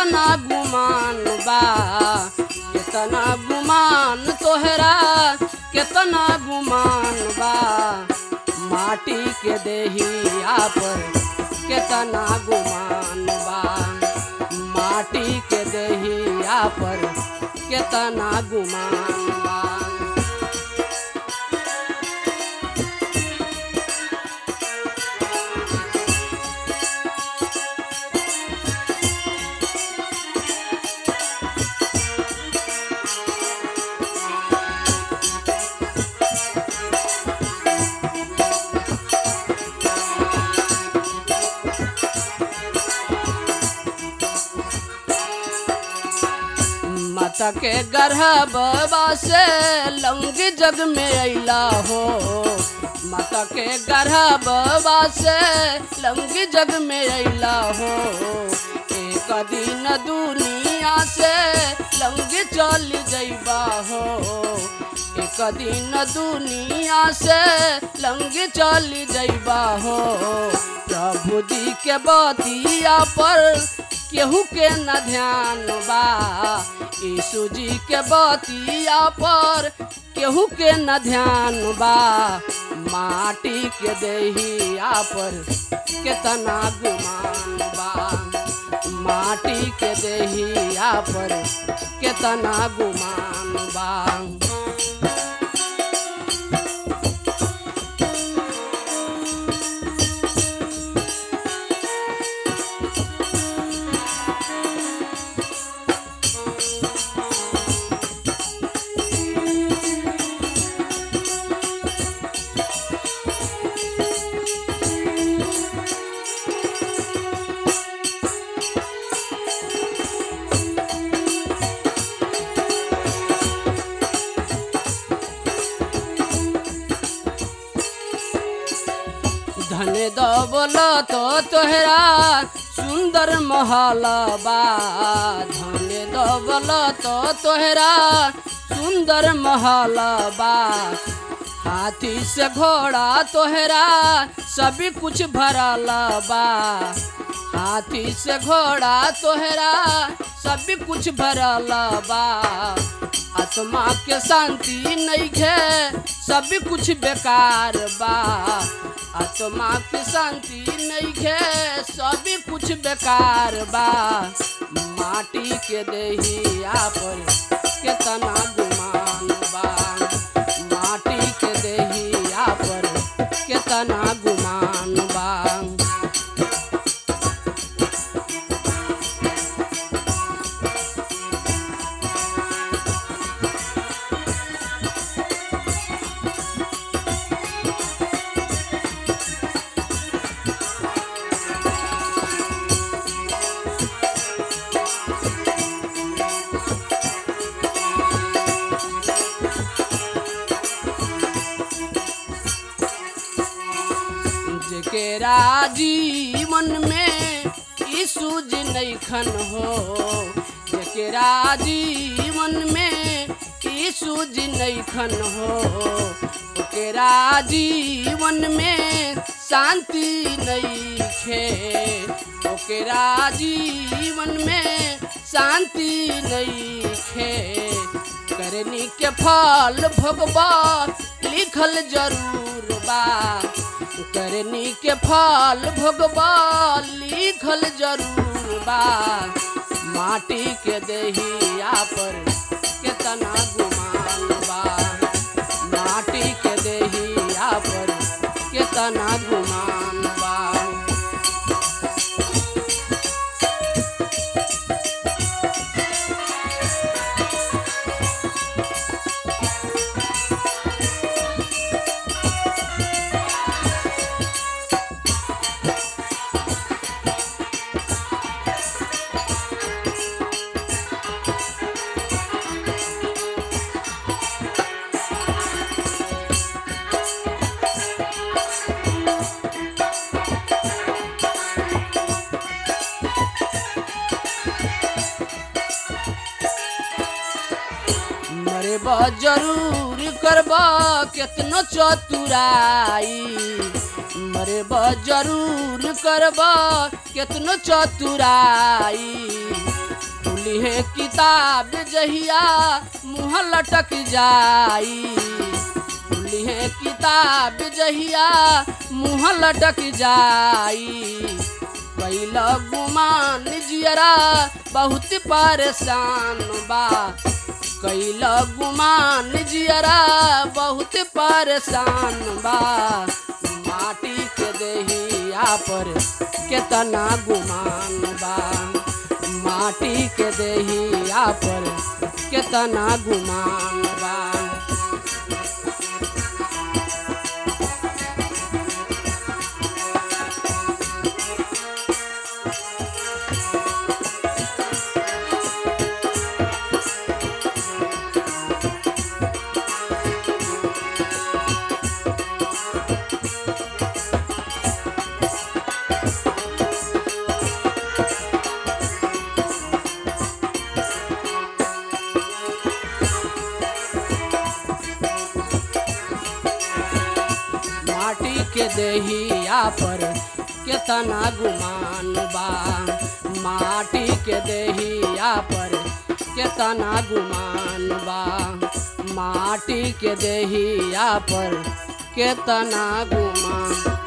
केतना गुमान बा केतना गुमान तोहरा केतना गुमान बा माटी के देहिया पर केतना गुमान बा माटी के देहिया पर केतना गुमान बा माता के गर्भवा से लंग जग में अला हो माता के गर्भवा से लंग जग में अला हो एक दिन दुनिया से लंग चल जइबा हो एक दिन दुनिया से लंग चल जइबा हो प्रभु जी के बतिया पर केहू के न ध्यान बा यीशु जी के बतिया पर केहू के न ध्यान बा माटी के देहिया पर केतना गुमान बा माटी के देहिया पर केतना गुमान बा धन दबल तो तोहरा सुंदर महल बा धन दबल तो तोहरा सुंदर महल बा हाथी से घोड़ा तोहरा सभी कुछ भरल बा हाथी से घोड़ा तोहरा सभी कुछ भरल बा आत्मा के शांति नहीं है सभी कुछ बेकार बा आत्मा के शांति नहीं है सभी कुछ बेकार बा माटी के देहिया पर केतना गुमान बा माटी के देहिया पर केतना गुमान बा जेकेरा जीवन में यीशु जी नैखन हो जेकेरा जीवन में यीशु जी नैखन हो ओकेरा जीवन में शांति नैखे ओकेरा जीवन में शांति नैखे करनी के फल भोगबा लिखल जरूर बा करनी के फल भोगबा लिखल जरूर बा माटी के देहिया पर केतना गुमान बा माटी के देहिया पर केतना गुमान बा मरे बा जरूर करबा केतनो चतुराई मरे बा जरूर करबा केतनो चतुराई है किताब जहिया मुँह लटक जाई खुली है किताब जहिया मुँह लटक जाई कैला गुमान जियरा बहुत परेशान बा कैला गुमान जियरा बहुत परेशान बा माटी के देहिया पर केतना गुमान बा माटी के देहिया पर केतना गुमान बा माटी के देहिया पर केतना गुमान बा माटी के देहिया पर केतना गुमान बा माटी के देहिया पर केतना गुमान